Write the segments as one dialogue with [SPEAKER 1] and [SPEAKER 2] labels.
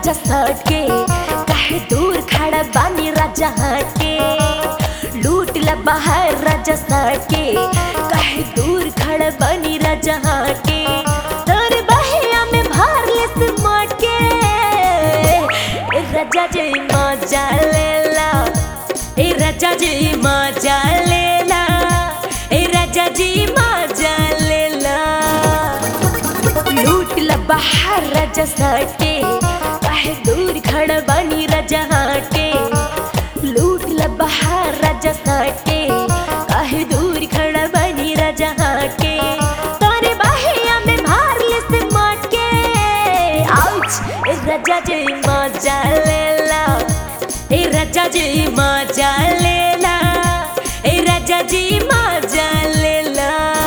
[SPEAKER 1] राजा सट के काहे दूर खड़ा बानी राजा हट के लूट ला बाहर राजा सट के काहे दूर खड़ा बानी राजा हट के तोर बहिया में भार ले सिमट के ए राजा जी मजा लेला ए राजा जी मजा लेला ए राजा जी मजा लेला लूट ला बाहर राजा सटे काहे दूर खड़ा बानी राजा हटे लूट ला बाहर राजा सटे काहे दूर खड़ा बानी राजा हटे तारे बाहिया में भार ले से मट के आउच ए राजा जी मजा लेला ए राजा जी मजा लेला ए राजा जी मजा लेला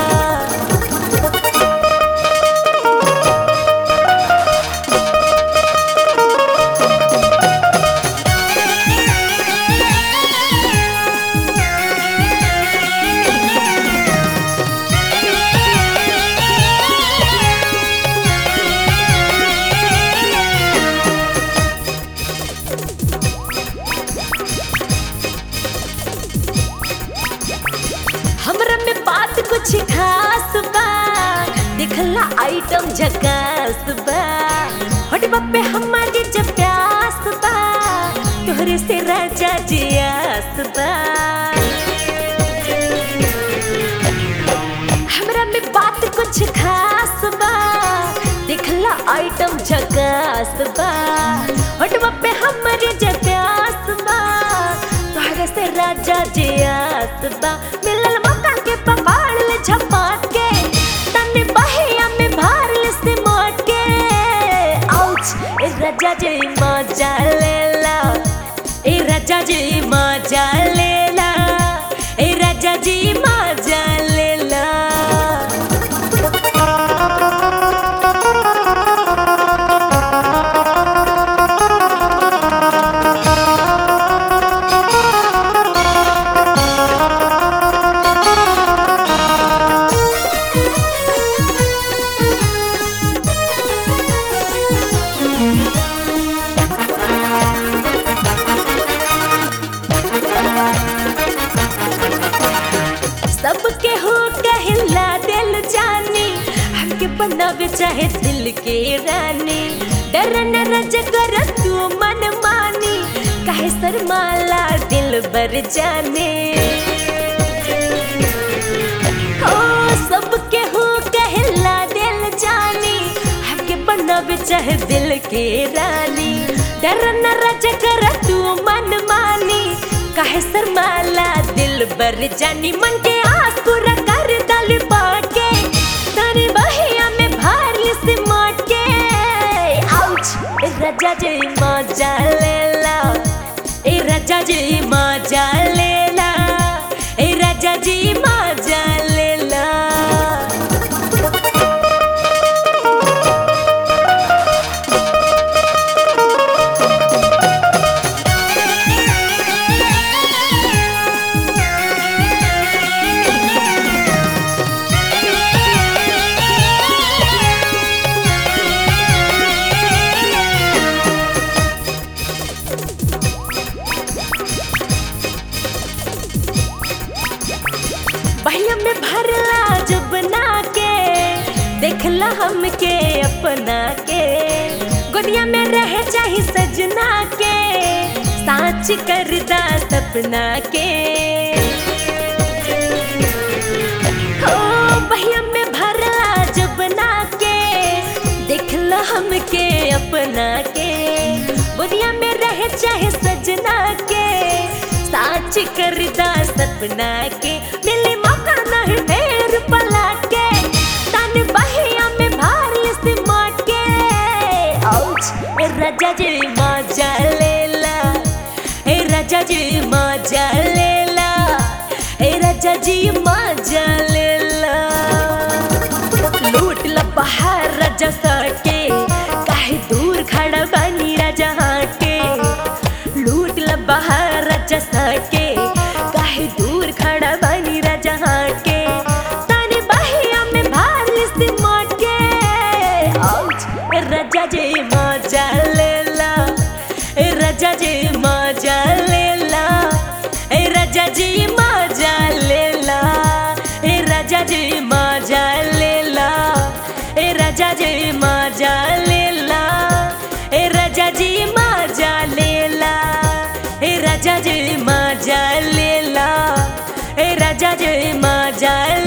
[SPEAKER 1] हमरा में बात कुछ खास बा देखला आइटम झकास बा हटवा पे हमारी जब प्यास बा तोहरे से राजा जी आस बा हमरा में बात कुछ खास बा देखला आइटम झकास बा हटवा पे हमारी जब प्यास बा तोहरे से राजा जी आस बा मिलल मौका के पकड़ ले झपाट के तने बहिया में भार ले से मोट के आउच ए राजा जी मजा लेला ए राजा जी मजा लेला ए राजा जी मजा लेला सबके हो कहला दिल जानी हमके बनावे चाहे दिल के रानी डर न रज कर तू मन मानी काहे शर्माला दिल बर जाने ओ सबके हो कहला दिल जानी हमके बनावे चाहे दिल के रानी डर न रज कर तू मन मानी काहे शर्माला दिल बर जानी मन के आस पूरा कर दल बाट के तारे बहिया में भार ले से माट के आउच ए राजा जी मजा लेला ए राजा जी मजा लेला ए राजा जी मजा लेला बहिया में भरला जब ना के देखला हमके अपना के गोदिया में रह चाही सजना के साच करदा सपना के हो बहिया में भरला जब ना के देखला हमके अपना के गोदिया में रह चाहे सजना के साच करदा सपना के मिले मौका नहीं फेर पलट के तन बहिया में भारी से मट के आउच ए राजा जी मजा लेला ए राजा जी मजा लेला ए राजा जी मजा लेला लूट ला बाहर राजा सटे काहे दूर खड़ा बानी राजा हटे लूट ला बाहर राजा सटे काहे दूर खड़ा बानी राजा हटे ताने बहिया में भार से मट के आउच राजा जी मजा लेला राजा जी मजा लेला ए राजा जी मजा लेला ए राजा जी मजा लेला ए राजा जी मजा लेला ए राजा जी मजा लेला ए राजा जी मजा लेला ए राजा जी मजा